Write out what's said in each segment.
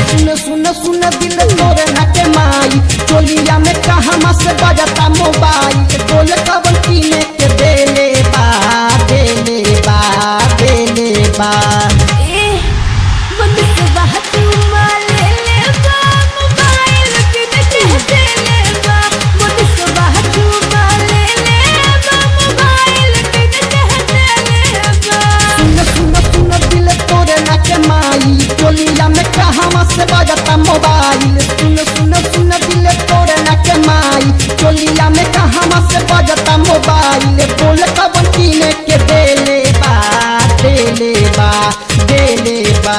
सुन सुन सुन दिल तोरे नाके माई चोलिया में कहाँ से बजता मोबाइल बोल कवन कीने के देले बा देले बा देले बा ए बंदवा तुमा ले ले बा मोबाइल के दे दे ले बा बंदवा तुमा ले ले बा मोबाइल के दे दे ले बा सुन सुन सुन दिल तोरे नाके माई चोलिया में कहाँ से बजता मोबाइल सुन सुन सुन दिल तोरे नाके माई चोलिया में कहाँ से बजता मोबाइल बोल कवन कीने के देले बा देले बा देले बा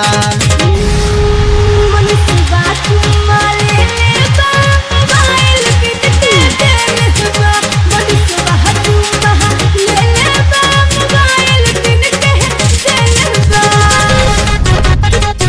बंदवा तुमा ले ले बा मोबाइल के दे दे ले बा बंदवा तुमा ले ले बा मोबाइल के दे दे ले बा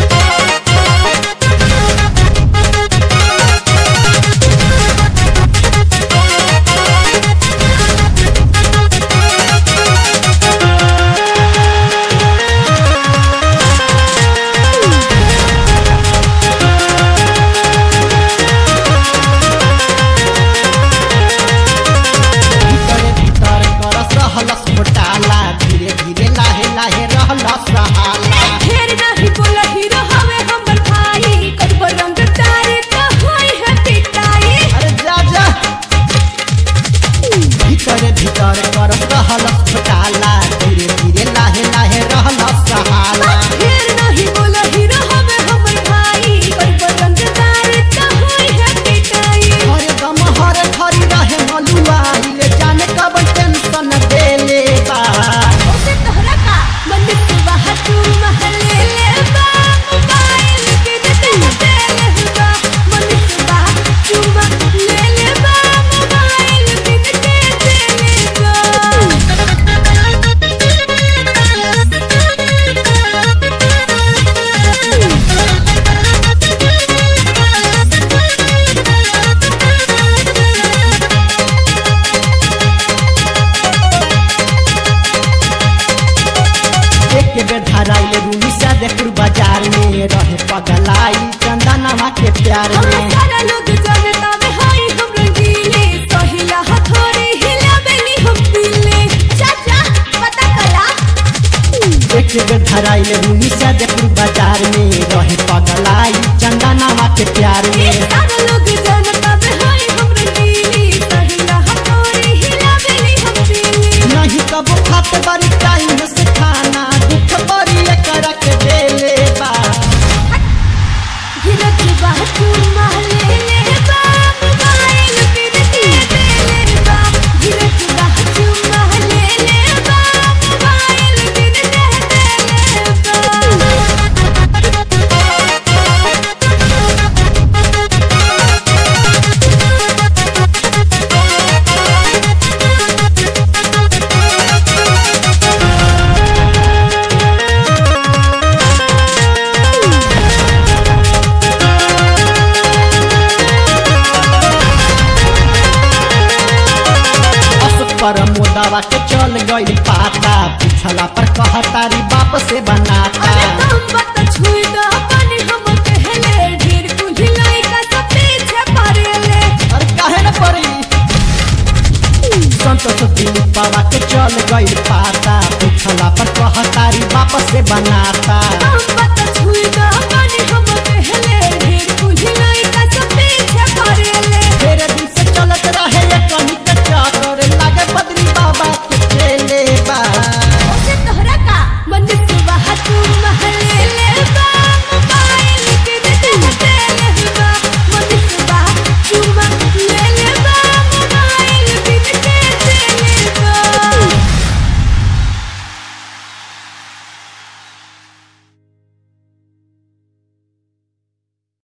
भीतर भीतर करस रहलस घोटाला धीरे धीरे लाहे लाहे रहलस रहाला ढेर नाही बोला हीरो हवे हमर भाई करब रंग तारे त होई है पिटाई अरे जा जा भीतर भीतर करस रहलस घोटाला धीरे धीरे लाहे लाहे रहलस रहाला ढेर नाही बोला हीरो हवे हमर भाई करब रंग तारे त होई है पिटाई हर दम हर खरी रहे मलुआइल जाने कब टेंशन देले बा ओसे तोहरा का बंदिश वहा तू महले ले बा मोबाइल के दे दे ले बा बंदिश वहा तू महले ले बा मोबाइल के दे दे एक बेर धराइल रूनी से देखुर बाजार में रहे पगलाई चंदनवा के प्यार हम में सारा लोग जानता में हाय हम रंगीले सहिला हथोड़े हिला बेनी हम दिले चाचा पता कला एक बेर धराइल रूनी से देखुर बाजार में रहे पगलाई चंदनवा के प्यार ये में सारा लोग जानता में हाय हम रंगीले सहिला हथोड़े हिला बेनी हम दिले नहीं कबो खात बड़ी टाइम से खाना दुख बड़ी कर के देले बा गिरत बात महले ले बा मोबाइल के दे दे ले बा गिरत बात महले ले बा मोबाइल के दे दे ले बा अशोक पर मोदावा के चल गई पाता पूछला पर कहतारी बाप से बनाता अरे तुम बत छुई दो पानी हम कहले ढेर कुल्ही लइका सब पीछे पड़ेले और काहे न पड़ी संतोष दिल पावा के चल गई पाता पूछला पर कहतारी बाप से बनाता तुम बत छुई दो पानी हम